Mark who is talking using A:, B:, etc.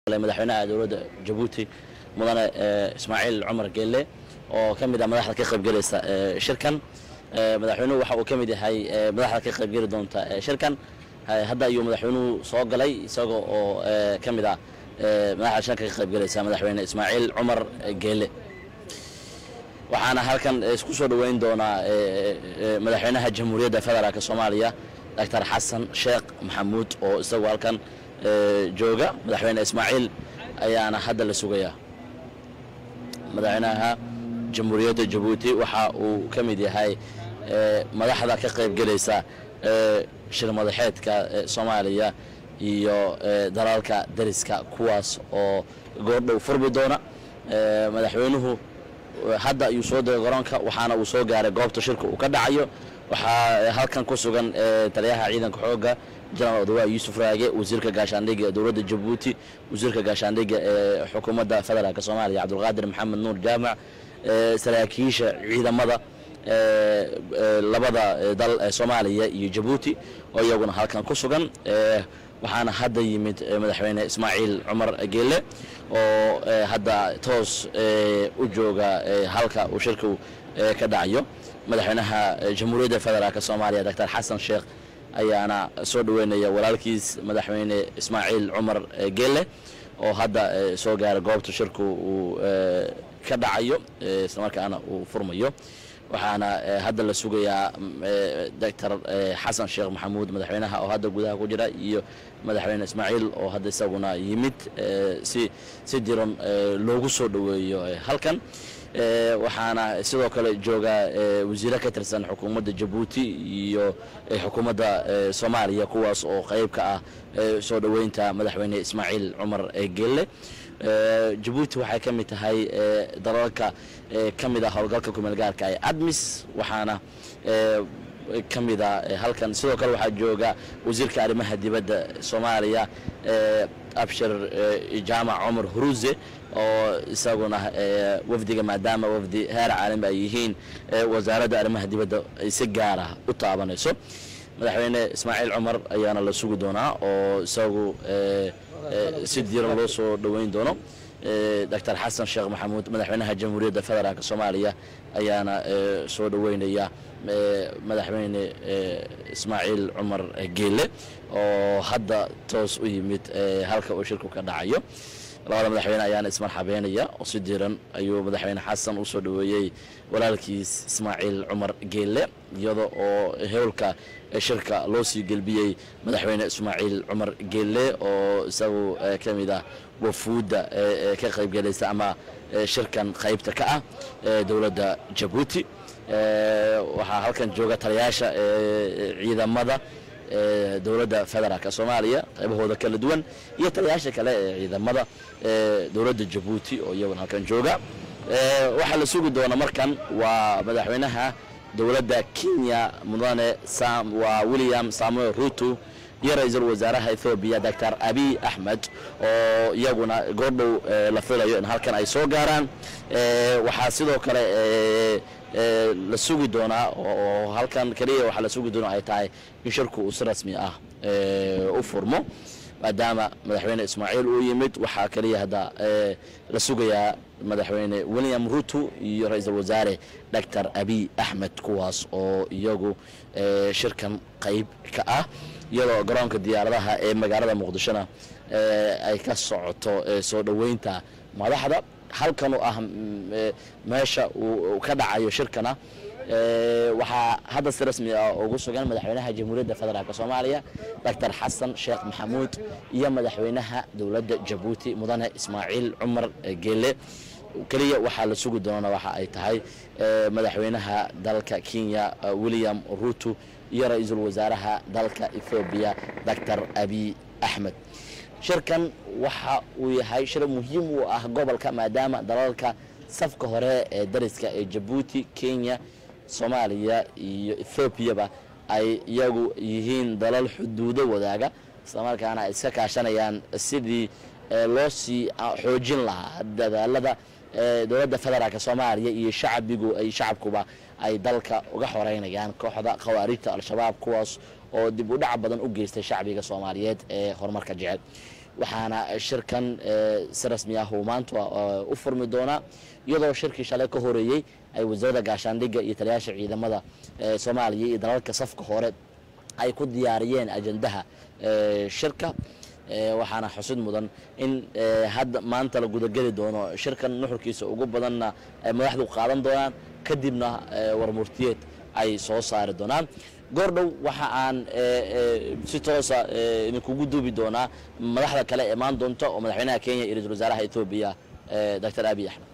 A: madaxweynaha dowladda jabuuti mudane ismaaciil cumar geelle oo ka mid ah madaxda ka qaybgelaysa shirkan madaxweynuhu waxa uu ka mid yahay madaxda ka qaybgeli doonta shirkan hadda ayuu madaxweynuhu soo galay isaga oo ka mid ah madaxda shirka ka qaybgelaysa madaxweyne ismaaciil cumar geelle waxaana halkan isku soo dhoweyn doonaa madaxweynaha jamhuuriyadda federaalk soomaaliya doctor xasan sheekh maxamuud oo isagu halkan jooga madaxweyne ismaaciil ayaana hadda la sugayaa madaxweynaha jamhuuriyadda jabuuti waxa uu ka mid yahay madaxda ka qaybgelaysa shir madaxeedka soomaaliya iyo dalalka dariska kuwaas oo goordhow furmi doona madaxweynuhu hadda ayuu soo degay garoonka waxaana uu soo gaaray goobta shirka uu ka dhacayo waxaa halkan ku sugan taliyaha ciidanka xooga jenaraal odawa yuusuf raage wasiirka gaashaandhigga ee dowladda jabuuti wasiirka gaashaandhigga ee xukuumadda federaalk soomaaliya cabdulqaadir maxamed nuur jaamac saraakiisha ciidamada labada dal ee soomaaliya iyo jabuuti oo iyaguna halkan ku sugan waxaana hadda yimid madaxweyne ismaaciil cumar geelle oo hadda toos u jooga halka uu shirku ka dhacayo madaxweynaha jamhuuriyadda federaalk soomaaliya doctor xasan sheekh ayaana soo dhoweynaya walaalkiis madaxweyne ismaaciil cumar geelle oo hadda soo gaara goobta shirku uu ka dhacayo islamarkaana uu furmayo waxaana hadda la sugayaa doctor xasan sheekh maxamuud madaxweynaha oo hadda gudaha ku jira iyo madaxweyne ismaaciil oo hadda isaguna yimid si si diran loogu soo dhoweeyo halkan waxaana sidoo kale jooga wasiire ka tirsan xukuumadda jabuuti iyo xukuumadda soomaaliya kuwaas oo qayb ka ah soo dhoweynta madaxweyne ismaaciil cumar geelle jabuuti waxay ka mid tahay dalalka ka mid ah howlgalka kumeel gaarka ee admis waxaana ka mid a halkan sidoo kale waxaa jooga wasiirka arrimaha dibadda soomaaliya abshir jaamac cumar huruuse oo isaguna wafdiga maadaama wafdi heer caalami ay yihiin wasaaradda arrimaha dibadda ay si gaara u taabanayso madaxweyne ismaaciil cumar ayaana la sugi doonaa oo isagu si diiran loo soo dhoweyn doono doctor xasan sheekh maxamuud madaxweynaha jamhuuriyadda federaalk soomaaliya ayaana soo dhoweynaya madaxweyne ismaaciil cumar geelle oo hadda toos u yimid halka uu shirku ka dhacayo labada madaxweyne ayaana ismarxabeynaya oo si diiran ayuu madaxweyne xasan u soo dhoweeyey walaalkiis ismaaciil cumar geelle iyada oo howlka shirka loo sii gelbiyey madaxweyne ismaaciil cumar geelle oo isagu ka mid ah wafuudda ka qaybgelaysa ama shirkan qaybta ka ah dowladda jabuuti waxaa halkan jooga taliyaasha ciidamada dowladda federaalk soomaaliya qaybahooda kala duwan iyo taliyaasha kale ee ciidamada dowladda jabuuti oo iyaguna halkan jooga waxaa la sugi doona markan waa madaxweynaha dowladda kenya mudane waa william samuel ruto iyo ra-iisul wasaaraha ethoobiya doctor abiy axmed oo iyaguna goordhow la filayo in halkan ay soo gaaraan waxaa sidoo kale la sugi doonaa oo halkan keliya waxaa la sugi doona ay tahay in shirku uu si rasmi ah u furmo maadaama madaxweyne ismaaciil uu yimid waxaa keliya hadda la sugayaa madaxweyne william ruto iyo ra-iisul wasaare doctor abiy axmed kuwaas oo iyagu shirkan qayb ka ah iyadoo garoonka diyaaradaha ee magaalada muqdishona ay ka socoto soo dhoweynta madaxda halkan oo ah meesha uu ka dhacayo shirkana waxaa hadda si rasmi ah ugu sugan madaxweynaha jamhuuriyadda federaalk soomaaliya doctor xasan sheekh maxamuud iyo madaxweynaha dowladda jabuuti mudane ismaaciil cumar geelle keliya waxaa la sugi doona waxa ay tahay madaxweynaha dalka kenya william ruto iyo ra-iisul wasaaraha dalka ethoobiya doctor abiy axmed shirkan waxa uu yahay shir muhiim u ah gobolka maadaama dalalka safka hore ee dariska ee jabuuti kenya soomaaliya iyo ethoobiaba ay iyagu yihiin dalal xuduudo wadaaga islamarkaana ay iska kaashanayaan sidii loo sii xoojin lahaa dadaalada dowladda federaalk soomaaliya iyo shacbigu ay shacabkuba ay dalka uga xoreynayaan kooxda khawaarijta al-shabaab kuwaas oo dib u dhac badan u geystay shacbiga soomaaliyeed ee horumarka jecel waxaana shirkan si rasmi ah uu maanta u furmi doonaa iyadoo shirkii shalay ka horeeyey ay wasaaradda gaashaandhigga iyo taliyaasha ciidamada soomaaliya iyo dalalka safka hore ay ku diyaariyeen ajandaha shirka waxaana xusid mudan in hadda maanta la gudageli doono shirkan nuxurkiisa ugu badanna ay madaxdu qaadan doonaan kadibna warmurtiyeed ay soo saari doonaan goordhow waxa aan si toosa idinkugu duubi doonaa madaxda kale imaan doonta oo madaxweynaha kenya iyo ra-isul wasaaraha etoobiya doctor abiy axmed